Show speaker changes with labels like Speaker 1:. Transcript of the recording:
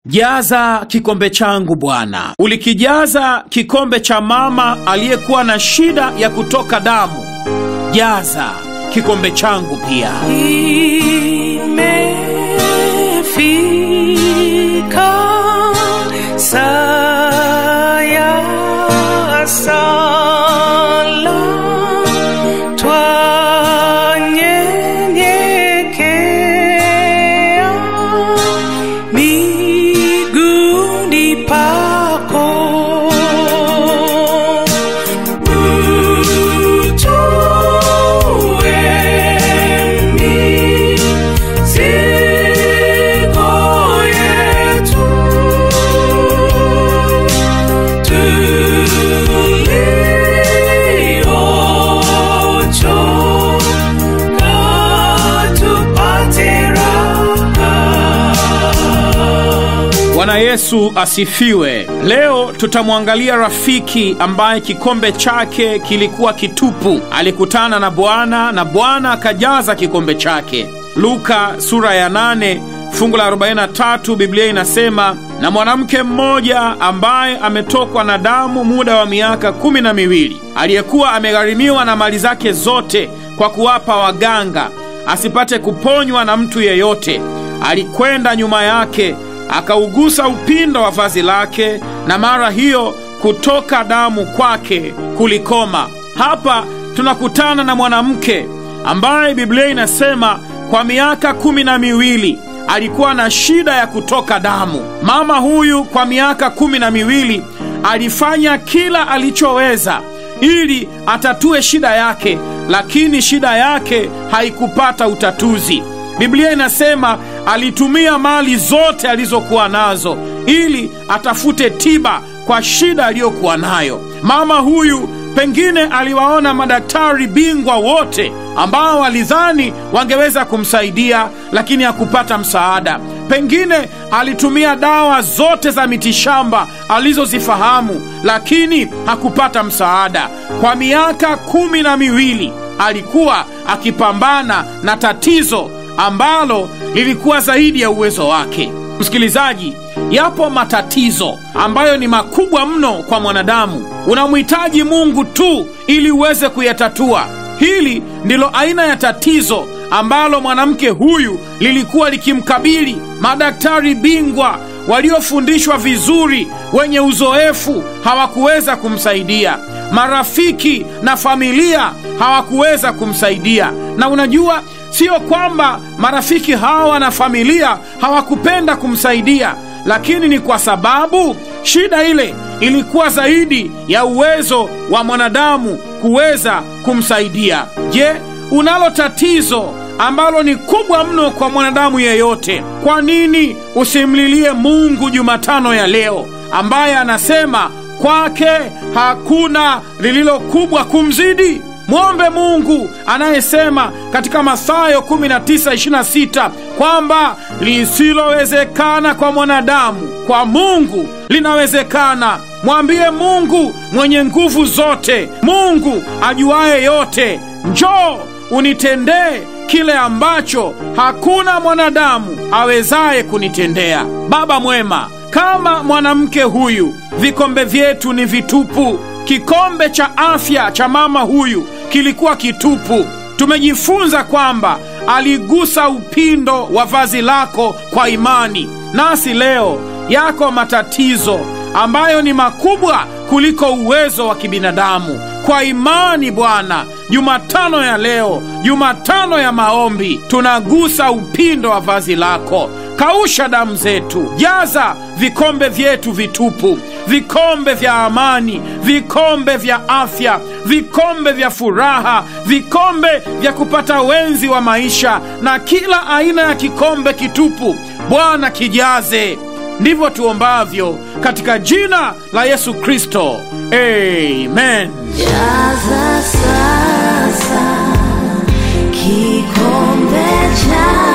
Speaker 1: Jaza kikombe changu Bwana. Ulikijaza kikombe cha mama aliyekuwa na shida ya kutoka damu. Jaza kikombe changu pia.
Speaker 2: Imefika saa ya sala, twanyenyekea miguuni pako. Utue mizigo yetu, tuliochoka tupate raha.
Speaker 1: Bwana Yesu asifiwe. Leo tutamwangalia rafiki ambaye kikombe chake kilikuwa kitupu. Alikutana na Bwana na Bwana akajaza kikombe chake. Luka sura ya 8 fungu la 43, Biblia inasema, na mwanamke mmoja ambaye ametokwa na damu muda wa miaka kumi na miwili aliyekuwa amegharimiwa na mali zake zote kwa kuwapa waganga asipate kuponywa na mtu yeyote, alikwenda nyuma yake akaugusa upindo wa vazi lake, na mara hiyo kutoka damu kwake kulikoma. Hapa tunakutana na mwanamke ambaye Biblia inasema kwa miaka kumi na miwili alikuwa na shida ya kutoka damu. Mama huyu kwa miaka kumi na miwili alifanya kila alichoweza ili atatue shida yake, lakini shida yake haikupata utatuzi. Biblia inasema alitumia mali zote alizokuwa nazo ili atafute tiba kwa shida aliyokuwa nayo. Mama huyu pengine aliwaona madaktari bingwa wote ambao walidhani wangeweza kumsaidia, lakini hakupata msaada. Pengine alitumia dawa zote za mitishamba alizozifahamu, lakini hakupata msaada. Kwa miaka kumi na miwili alikuwa akipambana na tatizo ambalo lilikuwa zaidi ya uwezo wake. Msikilizaji, yapo matatizo ambayo ni makubwa mno kwa mwanadamu. Unamhitaji Mungu tu ili uweze kuyatatua. Hili ndilo aina ya tatizo ambalo mwanamke huyu lilikuwa likimkabili. Madaktari bingwa waliofundishwa vizuri, wenye uzoefu, hawakuweza kumsaidia. Marafiki na familia hawakuweza kumsaidia. Na unajua Sio kwamba marafiki hawa na familia hawakupenda kumsaidia, lakini ni kwa sababu shida ile ilikuwa zaidi ya uwezo wa mwanadamu kuweza kumsaidia. Je, unalo tatizo ambalo ni kubwa mno kwa mwanadamu yeyote? Kwa nini usimlilie Mungu Jumatano ya leo, ambaye anasema kwake hakuna lililo kubwa kumzidi? Mwombe Mungu anayesema katika Mathayo 19:26 kwamba lisilowezekana kwa mwanadamu kwa Mungu linawezekana. Mwambie Mungu mwenye nguvu zote, Mungu ajuaye yote, njoo unitendee kile ambacho hakuna mwanadamu awezaye kunitendea. Baba mwema, kama mwanamke huyu, vikombe vyetu ni vitupu. Kikombe cha afya cha mama huyu kilikuwa kitupu. Tumejifunza kwamba aligusa upindo wa vazi lako kwa imani. Nasi leo yako matatizo ambayo ni makubwa kuliko uwezo wa kibinadamu. Kwa imani Bwana, Jumatano ya leo, Jumatano ya maombi, tunagusa upindo wa vazi lako. Kausha damu zetu, jaza vikombe vyetu vitupu, vikombe vya amani, vikombe vya afya, vikombe vya furaha, vikombe vya kupata wenzi wa maisha, na kila aina ya kikombe kitupu, Bwana kijaze. Ndivyo tuombavyo katika jina la Yesu Kristo, amen.
Speaker 3: Jaza sasa kikombe cha